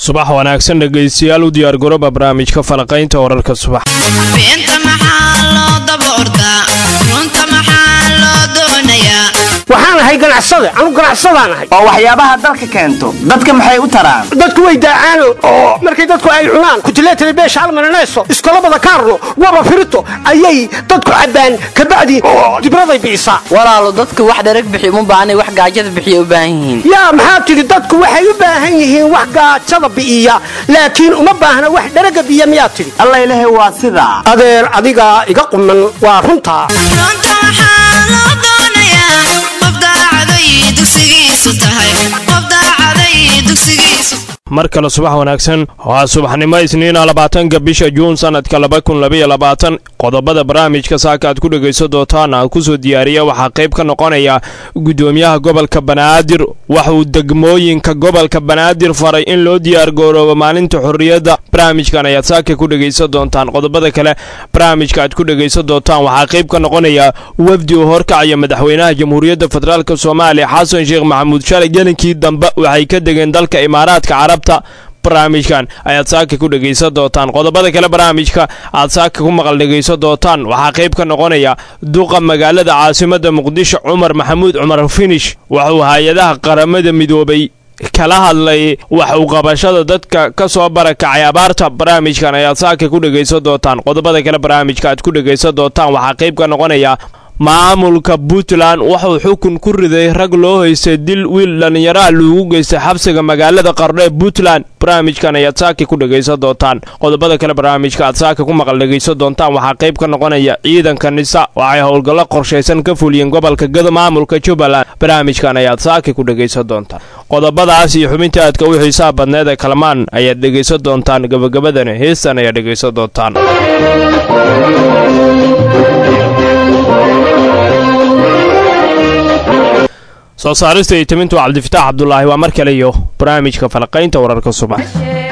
subax wanaagsan dhegaystayaal u diyaargarooba barnaamijka falaqaynta wararka subax beenta maxaa loo daba ordaa runta maxaa loo doonayaa waxaan ahay ganacsade anu ganacsadaan ahay oo waxyaabaha dalka keento dadka maxay u taraan dadku way daacaano oo markay dadku ay cunaan kutileetale beesha almananayso iskolabada kaarno waba firito ayay dadku cabbaan kabacdi dibraday bi'isaa walaalo dadku wax dharag bixiyo uma baahnay wax gaajada bixiya u baahan yihiin yaa maxaa tidhi dadku waxay u baahan yihiin wax gaajada bi'iya laakiin uma baahna wax dharaga biya miyaa tidhi alla ilahay waa sidaa adeer adigaa iga quman waa runtaa runta maxaa loo doonayaa qof daacaday dugsigiisu tahay qof daacaday dugsigiisu mar kale subax wanaagsan waa subaxnimo isniina labaatanka bisha juun sanadka laba kun labaiyo labaatan qodobada barnaamijka saaka aad ku dhegayso doontaan aan kusoo diyaariya waxaa qayb ka noqonaya gudoomiyaha gobolka banaadir waxauu degmooyinka gobolka banaadir faray in loo diyaargaroobo maalinta xorriyadda barnaamijkan ayaad saaka ku dhegaysan doontaan qodobada kale barnaamijka aad ku dhegaysan doontaan waxaa qayb ka noqonaya wafdi uu horkacaya madaxweynaha jamhuuriyadda federaalk soomaaliya xasan sheekh maxamuud shalay gelinkii dambe waxay ka degeen dalka imaaraadka carabta barnaamijkan ayaad saaka ku dhegaysan doontaan qodobada kale barnaamijka aad saaka ku maqal dhegaysan doontaan waxaa qayb ka noqonaya duqa magaalada caasimada muqdisho cumar maxamuud cumar finish waxuu hay-adaha qaramada midoobay kala hadlay wax u qabashada dadka ka soo barakacay abaarta barnaamijkan ayaad saaka ku dhegaysan doontaan qodobada kale barnaamijka aad ku dhegaysan doontaan waxaa qayb ka noqonaya maamulka puntland wuxuu xukun ku riday rag loo haystay dil wiil dhallinyaraha loogu geystay xabsiga magaalada qardho ee puntland barnaamijkan ayaad saaka ku dhegaysan doontaan qodobada kale barnaamijka aad saaka ku maqal dhegaysan doontaan waxaa qayb ka noqonaya ciidanka nisa waxay howlgallo qorshaysan ka fuliyeen gobolka gado maamulka jubbaland barnaamijkan ayaad saaka ku dhegaysan doontaan qodobadaas iyo xubinta aadka u xiisaha badneed ee kalmaan ayaad dhegaysan doontaan gabagabadana heestan ayaad dhegaysan doontaan soo saarista iyo timintu cabdifitaax cabdulaahi waa mar kale iyo barnaamijka falaqaynta wararka subax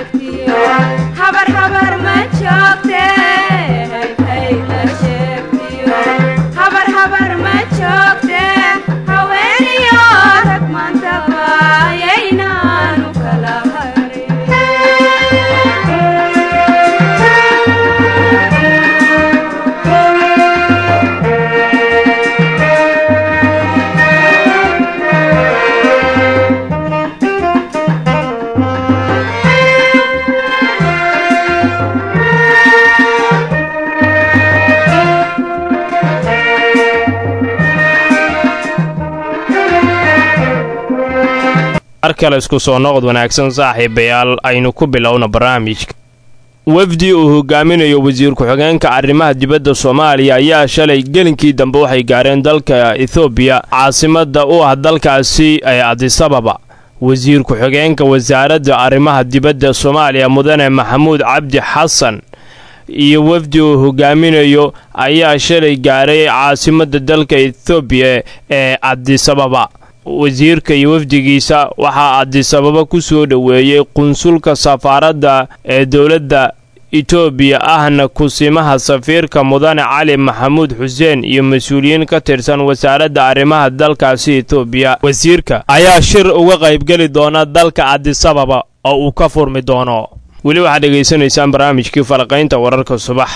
mar kale isku soo noqod wanaagsan saaxiibayaal aynu ku bilowna barnaamijka wafdi uu hogaaminayo wasiir ku-xigeenka arrimaha dibadda soomaaliya ayaa shalay gelinkii dambe waxay gaareen dalka ethoobiya caasimada u ah dalkaasi ee adisababa wasiir ku-xigeenka wasaaradda arrimaha dibadda soomaaliya mudane maxamuud cabdi xasan iyo wafdi uu hogaaminayo ayaa shalay gaaray caasimada dalka ethoobiya ee adisababa wasiirka iyo wafdigiisa waxaa adisababa ku soo dhoweeyey qunsulka safaaradda ee dowladda etoobiya ahna kusimaha safiirka mudane cali maxamuud xuseen iyo mas-uuliyiin ka tirsan wasaaradda arrimaha dalkaasi etoobiya wasiirka ayaa shir uga qaybgeli doona dalka adisababa oo uu ka furmi doono weli waxaad dhegaysanaysaan barnaamijkii falaqaynta wararka subax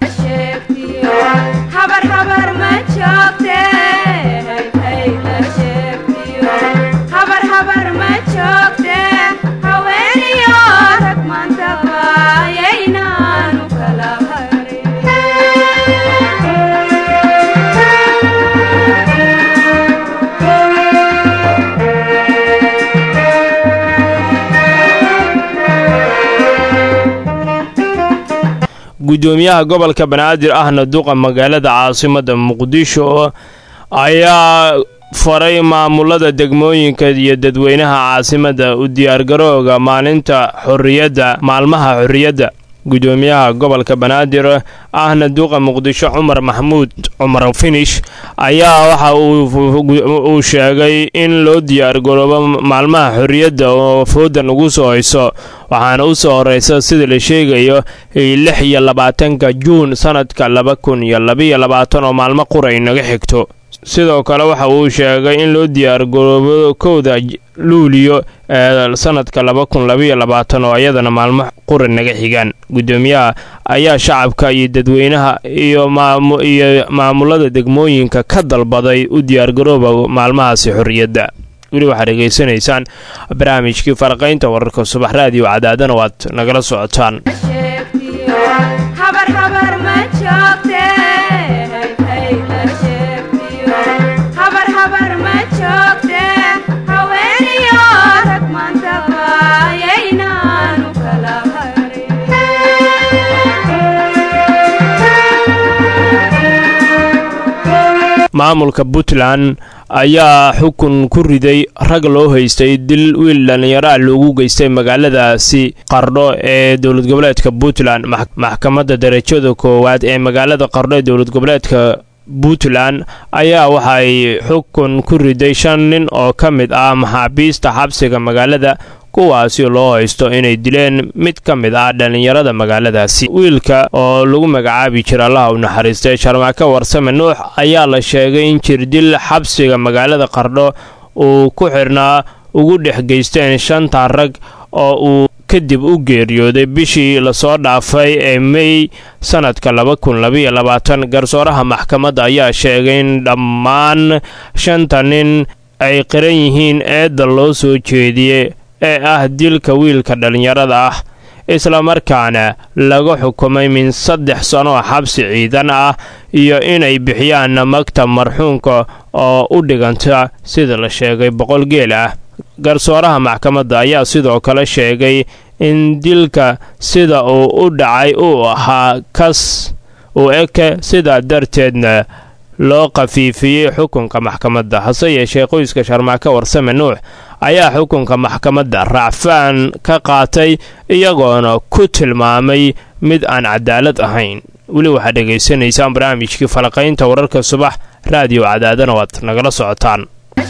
gudoomiyaha gobolka banaadir ahna duqa magaalada caasimada muqdisho ayaa faray maamulada degmooyinka iyo dadweynaha caasimada u diyaargarooga maalinta xorriyadda maalmaha xorriyadda gudoomiyaha gobolka banaadir ahna duqa muqdisho cumar maxamuud cumar finish ayaa waxa uu sheegay in loo diyaargaroobo maalmaha xorriyadda oo foodan ugu soo hayso waxaana u soo horeysa sida la sheegayo lix iyo labaatanka juun sanadka laba kun iyo labaiyo labaatan oo maalmo qura inaga xigto sidoo kale waxa uu sheegay in loo diyaargaroobo kowda luuliyo ee sanadka laba kun labaiyo labaatan oo iyadana maalmo qura naga xigaan guddoomiyaha ayaa shacabka iyo dadweynaha iyo iyo maamulada degmooyinka ka dalbaday u diyaargarooba maalmahaasi xorriyadda weli waxaad dhegaysanaysaan barnaamijkii faraqaynta wararka subax raadiyo cadaadana waad nagala socotaan maamulka puntland ayaa xukun ku riday rag loo haystay dil wiil dhallinyaraha loogu geystay magaaladaasi qardho ee dowlad goboleedka puntland maxkamadda darajada koowaad ee magaalada qardho ee dowlad goboleedka puntland ayaa waxay xukun ku riday shan nin oo ka mid ah maxaabiista xabsiga magaalada kuwaasi loo haysto inay dileen mid ka mid ah dhallinyarada magaaladaasi wiilka oo lagu magacaabi jira allaha u naxariistay sharmaako warsame nuux ayaa la sheegay in jirdil xabsiga magaalada qardho uu ku xidhnaa ugu dhex geysteen shanta rag oo uu kadib u geeriyooday bishii lasoo dhaafay ee mey sannadka laba kun labaiyo labaatan garsooraha maxkamadda ayaa sheegay in dhammaan shanta nin ay qiran yihiin eedda loo soo jeediyey ee ah dilka wiilka dhallinyarada ah islamarkaana laga xukumay min saddex sano xabsi ciidan ah iyo inay bixiyaan magta marxuunka oo u dhiganta sida la sheegay boqol geel ah garsooraha maxkamadda ayaa sidoo kale sheegay in dilka sida uu u dhacay uu ahaa kas u eke sidaa darteedna loo khafiifiyey xukunka maxkamadda hase yeeshee qoyska sharmaako warsame nuux ayaa xukunka maxkamadda raacfaan ka qaatay iyagoona ku tilmaamay mid aan cadaalad ahayn weli waxaad dhegaysanaysaan barnaamijkii falaqaynta wararka subax raadiyo cadaadana waad nagala socotaan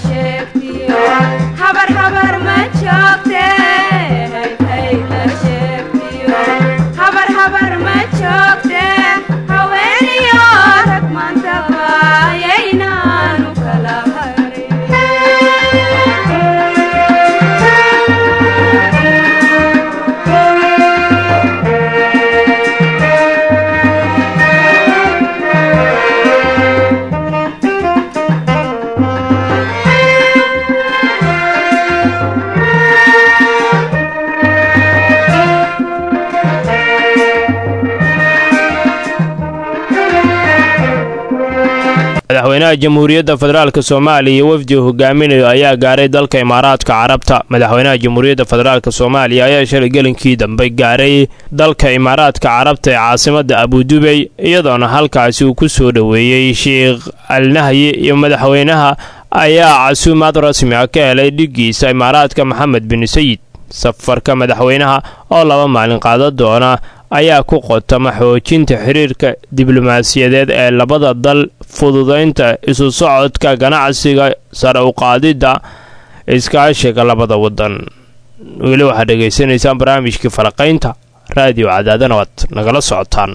madaxweynaha jamhuuriyadda federaalk soomaaliya iyo wafdi hogaaminayo ayaa gaaray dalka imaaraadka carabta madaxweynaha jamhuuriyadda federaalk soomaaliya ayaa shalay gelinkii dambe gaaray dalka imaaraadka carabta ee caasimadda abudubey iyadoona halkaasi uu ku soo dhoweeyey sheikh alnahyi iyo madaxweynaha ayaa casuumaad rasmi ah ka helay dhiggiisa imaaraadka maxamed bin sayid safarka madaxweynaha oo laba maalin qaada doona ayaa ku qotama xoojinta xiriirka diblomaasiyadeed ee labada dal fududaynta isu socodka ganacsiga sare u qaadidda iskaashiga labada wadan weli waxaad dhegaysanaysaan barnaamijkii falaqaynta raadiyo cadaadana waad nagala socotaan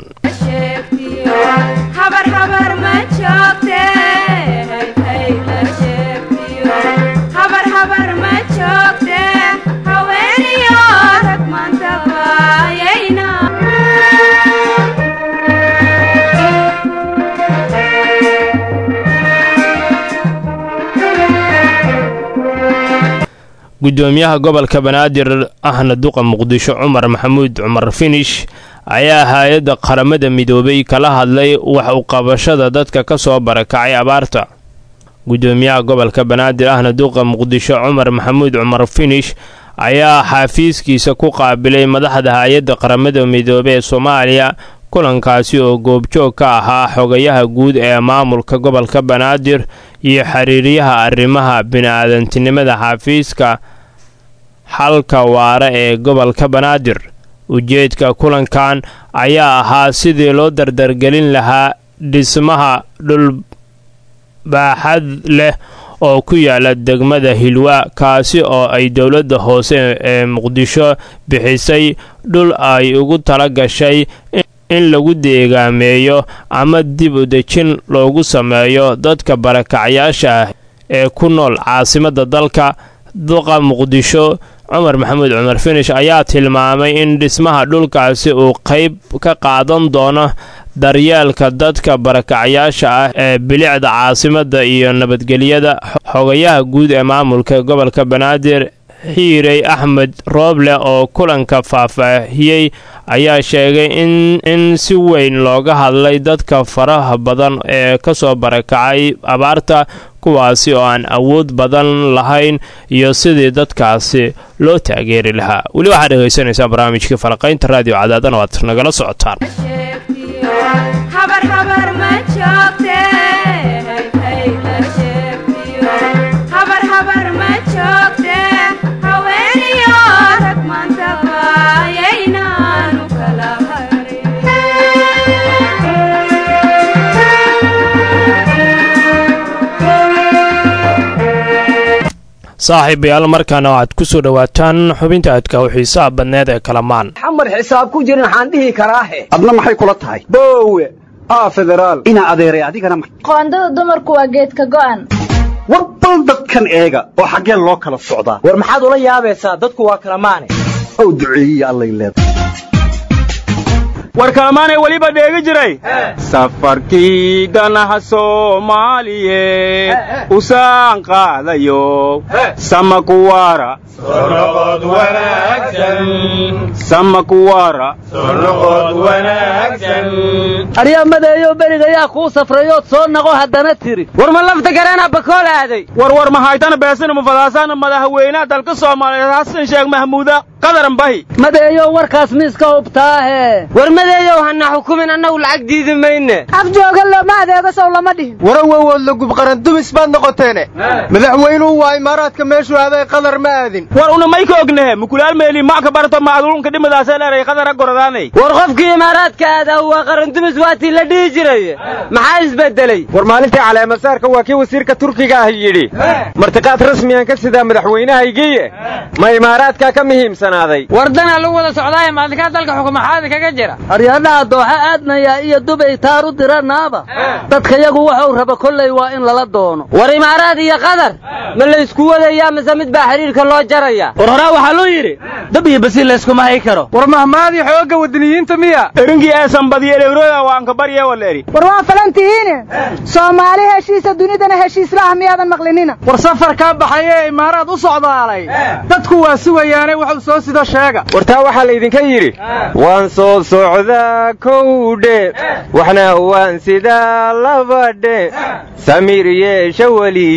gudoomiyaha gobolka banaadir ahna duqa muqdisho cumar maxamuud cumar finish ayaa hay-adda qaramada midoobay kala hadlay wax u qabashada dadka ka soo barakacay abaarta gudoomiyaha gobolka banaadir ahna duqa muqdisho cumar maxamuud cumar finish ayaa xaafiiskiisa ku qaabilay madaxda hay-adda qaramada midoobe ee soomaaliya kulankaasi oo goobjoog ka ahaa xogayaha guud ee maamulka gobolka banaadir iyo xiriiryaha arrimaha bini-aadantinimada xafiiska xalka waare ee gobolka banaadir ujeedka kulankan ayaa ahaa sidii loo dardargelin lahaa dhismaha dhulbaaxad leh oo ku yaala degmada hilwa kaasi oo ay dowladda hoose ee muqdisho bixisay dhul ay ugu tala gashay in lagu deegaameeyo ama dib u dejin loogu sameeyo dadka barakacyaasha ah ee ku nool caasimadda dalka duqa muqdisho cumar maxamuud cumar finish ayaa tilmaamay in dhismaha dhulkaasi uu qayb ka qaadan doono daryeelka dadka barakacyaasha ah ee bilicda caasimadda iyo nabadgelyada xogayaha guud ee maamulka gobolka banaadir xiirey axmed rooble oo kulanka faahfaahiyey ayaa sheegay in si weyn looga hadlay dadka faraha badan ee ka soo barakacay abaarta kuwaasi oo aan awood badan lahayn iyo sidii dadkaasi loo taageeri lahaa weli waxaad dhegaysanaysaa barnaamijkii falaqaynta raadiyo cadaadana waad nagala socotaan saaxiibayaal markaana waxaad ku soo dhowaataan xubinta aadka u xiisaha badneed ee kalamaan xamar xisaab ku jirin waxaan dhihi karaahe adna maxay kula tahay boowe aa federaal inaa adeeray adigana ma qoondada dumarku waa geedka go'an war bal dadkan eega oo xaggeen loo kala socdaa war maxaad ula yaabaysaa dadku waa kala maane ow duceeyiya allay leedahay war kalamaanay weliba dheegi jiray safarkii ganaha soomaaliyeed usaan qaadayo samakuwaara samakuwaara aryamadeeyo berigayaa kuu safrayood soo naqo haddana tiri war ma lafta gareena bakool aaday war war mahaytana beesina mufadaasana madaxweynaha dalka soomaaliyeed xasan sheekh mahmuuda qadaran bahi madeeyo warkaas miiska hubtaahe war madeeyow hana xukumin annagu lacag diidi mayne afjooga looma adeego sow lama dhihin warawowood la gubqaran dumis baad noqoteene madaxweynuhu waa imaaraadka meeshuu aaday qadar ma aadin war una may ka ognahe mukulaal meeli maka barto macdulunka dhimadaasee dheeray qadara goradaanay war qofkii imaaraadka aadaa waa qarandumis waatii la dhihi jiray maxaa isbedelay war maalintii caleemasaarka waa kii wasiirka turkiga ah yidhi martiqaad rasmiyan ka sidaa madaxweynahaygiiye ma imaaraadkaa ka muhiimsanaaday war danaa lagu wada socdaaye maalinkaa dalka xukumaxaadi kaga jira aryadhaha dooxa aadnaya iyo dubay taaru diranaaba dadka yagu waxuu raba kolley waa in lala doono war imaaraad iyo qadar ma laysku wadayaa mise mid baa xidhiirka loo jaraya war horaa waxaa loo yidhi dab iyo basi layskuma hay karo war mahmaadii xoogga wadaniyiinta miya erinkii eesan badiyo elewrooda waan ka barye waleeri war waa falantihiine soomaali heshiisa dunidana heshiislaah miyaadan maqlinina war safarkaa baxay ee imaaraad u socdaalay dadku waa sugayaane wuxuu soo sido sheega war taa waxaa laydinka yidhi waan soo socdaa kowdhe waxna waan sidaa labadhe samiir yeesha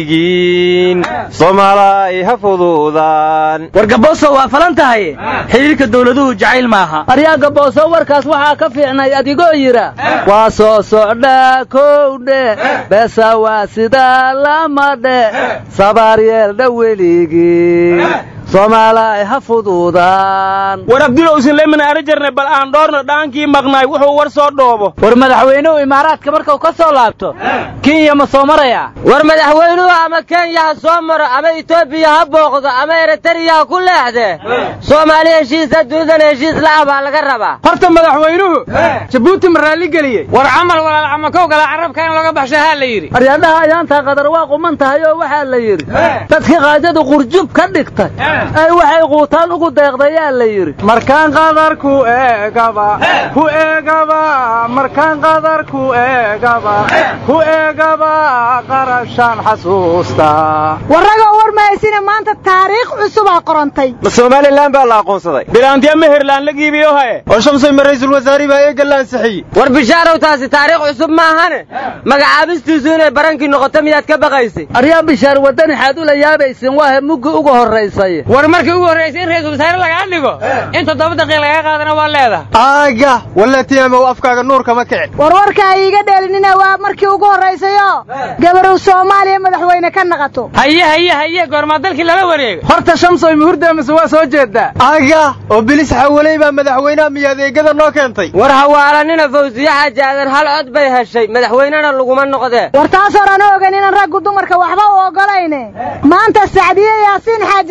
weligiin soomaalay ha fududaan war gabooso waa falan tahay xidhiirka dawladuhu jacayl maaha aryaa gabooso warkaas waxaa ka fiicnay adigoo yidha waa soo socdhaa kowdhe beesa waa sidaa lamadhe sabaar yeeldha weligiin soomaalay ha fududaan war abdulowsin lemin ari jarnay bal aan dhoorna dhaankii maqnaay wuxuu war soo dhoobo war madaxweynuhu imaaraadka markuu ka soo laabto kenya ma soo maraya war madaxweynuhu ama kenya ha soo maro ama etoobiya ha booqdo ama eritariya ha ku leexdee soomaali heshiisa dunidana heshiis la'ah baa laga rabaa horta madaxweynuhu jabuuti ma raalli geliyey war camal walaal camakow gala carabka in laga baxsho haa la yidhi aryadhaha ayaantaa qadar waa quman tahay oo waxaa la yidhi dadkii qaajadu qurjub ka dhigtay ay waxay quutaan ugu deeqdayaa la yidhi markaan qadar ku eegaba ku eegaba markaan qadar ku eegaba ku eegaba qarashaan xasuustaa warragoo war mahaysine maanta taariikh cusubaa qorantay ma somalilan baa la aqoonsaday bilaantiya meherlaan la giibiyo haye oo shamsay ma raysul wasaari baa eega la ansixiyey war bishaarow taasi taariikh cusub maahane magacaabistiisu inay barankii noqoto miyaad ka baqaysay aryaa bishaar waddan xaad ula yaabaysin waahe muggi ugu horraysay war markii ugu horraysay in raiisul wasaare lagaa dhigo in toddoba daqiiq lagaa qaadana waa leedahay aaga walatiyamow afkaaga nuur kama kicin war warkaa iiga dheelinina waa markii ugu horraysayoo gabarow soomaaliya madaxweyne ka naqato haye haye haye goormaa dalkii lala wareego horta shamsoy muhurda mise waa soo jeedaa aaga oo bilis xawaley baa madaxweynaha miyo adeegada noo keentay war hawaalanina fawsiye xaaji aadan hal cod bay heshay madaxweynena laguma noqdee war taas horana ogan inaan raggu dumarka waxba u oggolayne maanta sacdiye yaasiin xaaji samatar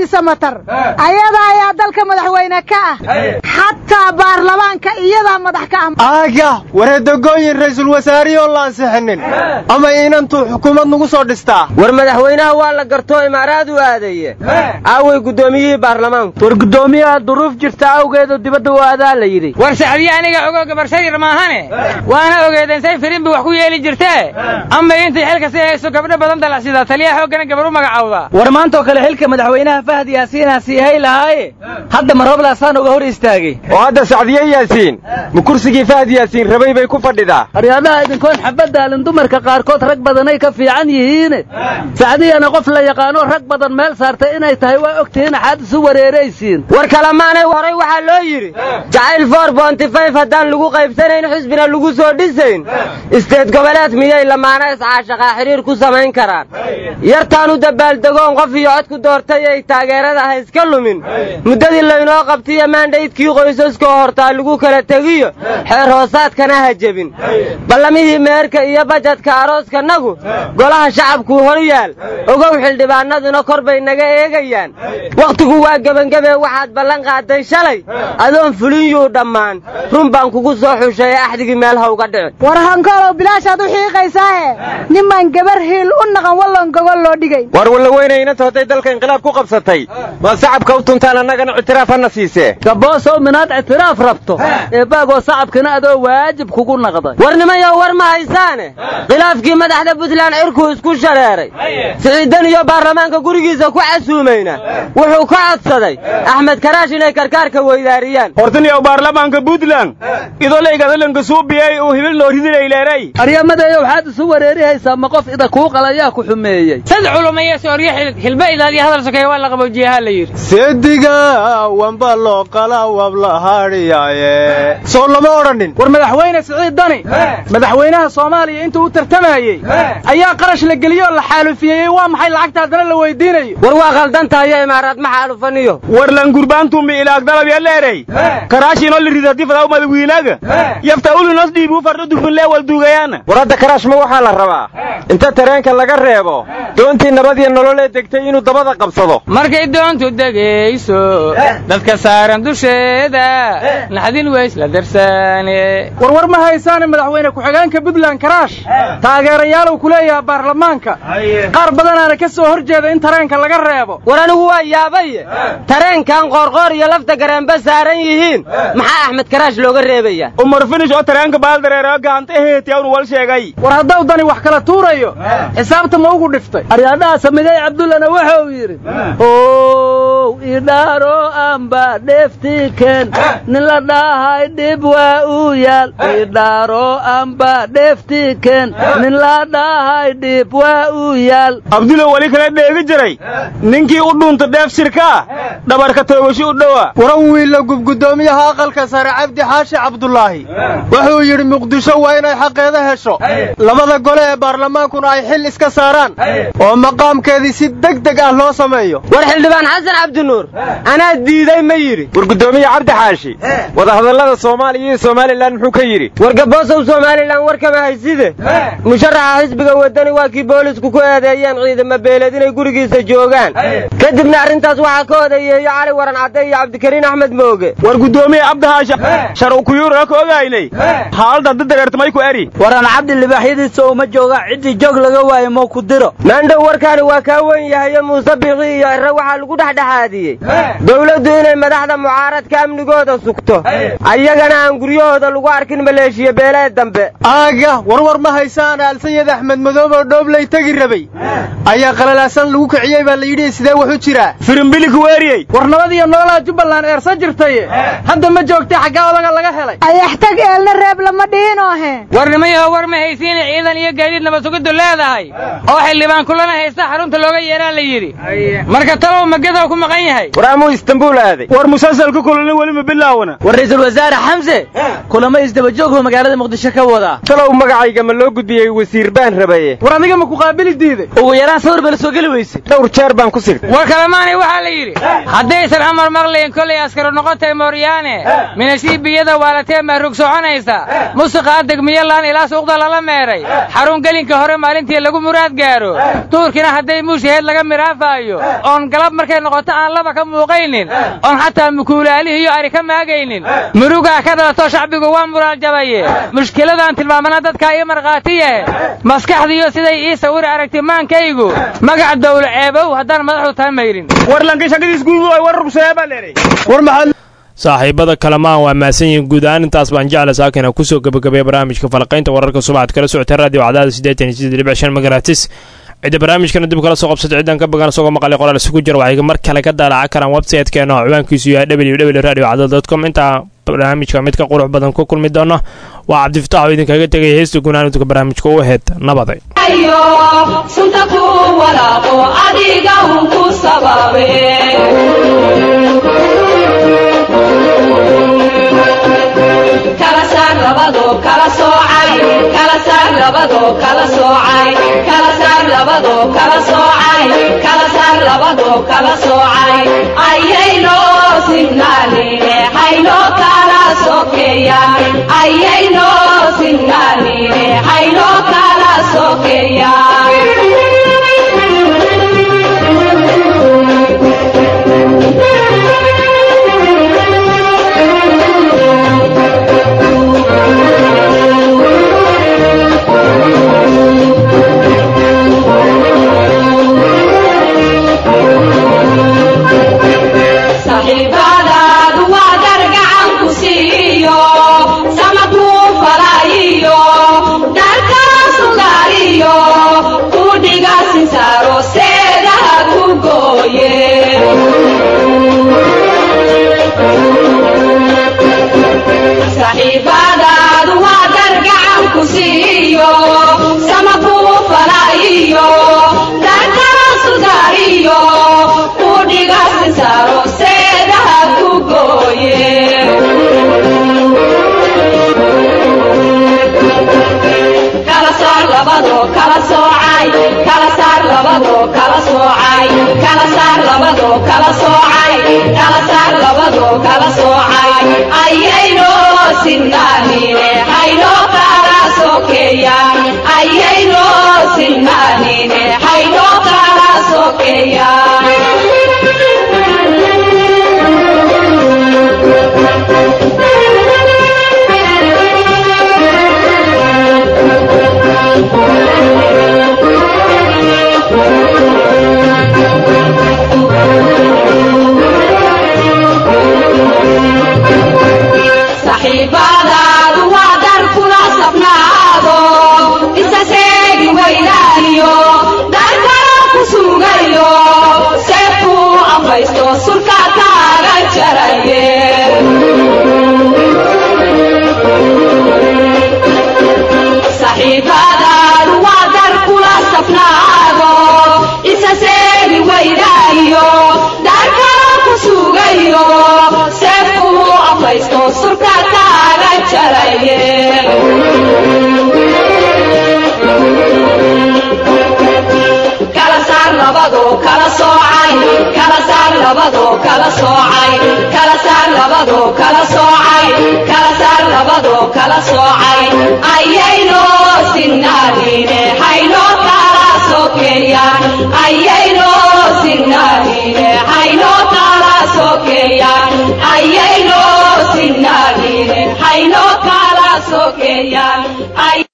masar ayada ayaa dalka madaxweyne ka ah xataa baarlamaanka iyadaa madax ka ah aaga wareedogooyin ra'iisul wasaarihii oo la ansixinin ama inantuu xukuumad nagu soo dhistaa war madaxweynaha waa la gartoo imaaraad u aadaye aaway guddoomiyihii baarlamaanku war guddoomiyaha duruuf jirta awgeedu dibadda u aadaa la yidhi war sacdiye aniga ogoo gabarsha yar maahane waana ogeedeen say firinbi wax ku yeeli jirtee ama intay xilka si hayso gabdho badan dalacsida taliya xooggana gabar u magacawda war maantaoo kale xilka madaxweynaha fahad yaasiinaa sii hay lahaaye hadda ma rooblaasaan uga hor istaagay oo hadda sacdiye yaasiin ma kursigii fahad yaasiin rabay bay ku fadhidaa aryaadaha idinkoon xabadaalin dumarka qaarkood rag badanay ka fiican yihiine sacdiyana qof la yaqaanoo rag badan meel saartay inay tahay waa og tihiin axaad isu wareeraysiin war kalemaanay horay waxaa loo yidhi jacayl for bontifayf haddaan lagu qaybsanayn xisbina lagu soo dhisayn isteed goboleed miyay lamaana iscaashaqaa xidhiir ku samayn karaan yartaan u dabaaldegoon qof iyo cod ku doortay ay taageerada ha iska lumin muddadii laynoo qabtiyo maandhaydkii qoysaskoo hortaa lagu kala tegiyo xeer hoosaadkana ha jebin ballamihii meerka iyo bajadka arooskanagu golaha shacabkuu hor yaal ogow xildhibaanaduna kor bay naga eegayaan wakhtigu waa gebangebe waxaad ballan qaaday shalay adoon fulin yuu dhammaan run baan kugu soo xusheeye axdigii meel ha uga dhicin war hankoolow bilaashaad u xiiqaysaahe nimaan gabar hiil u naqan wallon gogol loo dhigay war walla weyne inanta hadday dalka inqilaab ku qabsatay ma sacabka u tuntaan annagana ictiraaf hana siisee gaboosow minaad ictiraaf rabto eebbaagoo sacabkina adoo waajib kugu naqday war nimayo war ma haysaane khilaafkii madaxda puntland cirkuu isku shareeray siciidan iyo baarlamaanka gurigiisa ku casuumayna wuxuu ka codsaday axmed karaash inay karkaarka weydaariyaan hortaniyow baarlamaanka puntland idolaygadhalanka suubiyey uu hibil noo ridinayleeray aryamadeeyo waxaad isu wareerihaysaa ma qof ida kuu qalayaa ku xumeeyey sad culumaye sooryo hilba ilaaliya hadal sokeeya waa la qaboojiyaha la yidhi seediga wanba loo qala wabla hadhiyaaye soo lama odhanin war madaxweyne siciid dani madaxweynaha soomaaliya intuu u tartamayey ayaa qarash la geliyoo la xaalufiyeyey waa maxay lacagta haddana la weydiinayo war waa khaldantahayo imaaraad ma xaalufaniyo war langurbaantumbi ilaag dalab yaleerey karaashiinoo la ridati fadaw madawiinaaga yafta ulinos dhiibu fardho dufunlee wal duugayaana war hadda karaash ma waxaa la rabaa inta tareenka laga reebo doontii nabad iyo nololee degtay inuu dabada qabsado markay doontu degayso dadka saaran dusheeda naxdin weys la darsaane warwar ma haysaane madaxweyne ku-xigeenka puntland karaash taageerayaalow ku leeyaha baarlamaanka qaar badanaana ka soo hor jeeda in tareenka laga reebo war anigu waa yaabaye tareenkan qoorqoor iyo lafta gareenba saaran yihiin maxaa axmed karaash looga reebaya umar finish oo tareenka baaldareero gacanta eheetiya unu wal sheegay war haddau dani wax kala tuurayo xisaabta ma ugu dhiftay aryaadhaha samigay cabdullana wuxuu yidhi ow idhaaro amba dheeftiken nin la dhahay dhib waa uu yaal idhaaro amba dheeftiken nin la dhahay dhib waa uu yaal abdulo weli kala dheegi jiray ninkii u dhuunta dheef shirkaa dhabarka toogashi u dhowa waran wiilla gubgudoomiyaha aqalka sare cabdi xaashi cabdulaahi wuxuu yidhi muqdisho waa inay xaqeeda hesho labada gole ee baarlamaankuna ay xil iska saaraan oo maqaamkeedii si deg deg ah loo sameeyo war xildhibaan xasan cabdinuur anaa diiday ma yidhi war guddoomiye cabdi xaashi wadahadallada soomaaliya iyo somalilan muxuu ka yidhi war gaboosow somalilan war kama hayside musharaxa xisbiga wadani waa kii boolisku ku eedeeyeen ciidamo beeleed inay gurigiisa joogaan kadibna arrintaas waxaa ka odayeeyo cali waran cadde iyo cabdikariin axmed mooge war guddoomiye cabdihaasha shar u kuyuura ka ogaynay xaaladda dadareertamay ku eri waran cabdi libaaxyadiisa uma jooga ciddii joog laga waayo moo ku diro maandhow warkaani waa kaa wen yahayo muuse bixi iyo irre waxaa lagu dhexdhexaadiyey dowladdu inay madaxda mucaaradka amnigooda sugto ayagana aan guryahooda lagu arkin maleeshiya beeleed dambe aaga warwar ma haysaan aalsayid axmed madoob oo dhooblay tegi rabay ayaa qalalaasan lagu kiciyey baa la yidhi sidee wax u jiraa firimbilik weeriyey war nabad iyo noolaa jubbaland eersa jirtaye hadda ma joogtay xaggaa odaga laga helay ayaxtag eelna reeb lama dhihinoohe war nimayaho war ma haysiina ciidan iyo gaadiid nabad sugiddu leedahay oo xildhibaan kulana haysta xarunta looga yeeraa la yidhi marka talow magadow ku maqan yahay war amuu istanbuul aaday war musalsalka kulana weli ma bilaawana war ra'iisul wasaare xamse kulamo isdabajooghu magaalada muqdisho ka wadaa talow magacayga ma loo gudbiyey wasiir baan rabaye war adiga ma ku qaabili diiday ugu yaraan sawir bala soo geli weyse dhowr jeer baan ku sigtay war kalemaanay waxaa la yidhi haddaysan amar maqlayn kolay askaro noqotay mooryaane minasiibiyada waalatee mahrug soconaysa musuqaa degmiyalaan ilaa suuqda lala meeray xarun gelinka hore maalintii lagu muraad gaaro duurkina hadday muushaheed laga miraafaayo oon galab markay markay noqoto aan laba ka muuqaynin oon xataa mukuulaalihii iyo ari ka maagaynin murugaa ka dhalato shacbigu waa muraaljabaye mushkiladaan tilmaamana dadkaa ii markhaatiyahe maskaxdiiyo siday ii sawir aragti maankaygu magac dawlo ceebow haddaan madaxdu taamayrin saaxiibada kalamaan waa mahadsan yihiin guud ahaan intaas baan jecla saakina kusoo gebagabaya barnaamijka falaqaynta wararka subaxad kala socotay radio cadaada siddeetan iyo siddeed dhibic shan magaratis cidda barnaamijkana dib kala soo qabsata ciddan ka bagan isagoo maqalay qoraal isugu jira waxay mar kale ka daalaca karaan website-keena oo ciwaankiisu yahay www radio cadada com intaa barnaamijka mid ka qurux badan ku kulmi doona waa cabdifatax oo idinkaga tegaya heesta gunaanudka barnaamijka u aheyd nabaday sunta ku walaaqo adiga uu ku sababe kala saar labado kala soocay kala saar labado kala soocay kala saar labado kala soocay kala saar labado kala soocay ayayno sinnaanine hayno kala sokeeyaan ayayno sinnaanine hayno kala saaxiibadaadu waa dar gacan ku siiyo sama kuu falaayiyo dharkaa sugaariyo ku dhiga sinsaaro seedaha ku gooye saaxiibadaadu waa dar gacan ku siiyo sama kuu falaayiyo dharkaa sugaariyo ku dhiga sinsaaro seedaha ku gooye kala saar labado kala soocay kala saar labado kala soocay kala saar labado kala soocay kala saar labado kala soocay ayayno sinnaanine hayno kala sokeeyaan ayayno sinnaanine hayno kala saaxiibadaadu waa dar kula safnaado isa seegi weynaaniyo dar kala ku sugayo seefku afaysto surka kaaga jaraye saaxiibadaadu waa dar kula safnaado isa seegi weynaaniyo dar kala ku sugayo seefku afaysto surka kaaga jaraye kala saar labado kala soocay kala saar labado kala soocay kala saar labado kala soocay kala saar labado kala soocay ayayno sinnaanine hayno kala sokeeyaan ayayno sinnaanine hayno kala sokeeyaan ayayno sinnaanine hayno kala sokeeyaan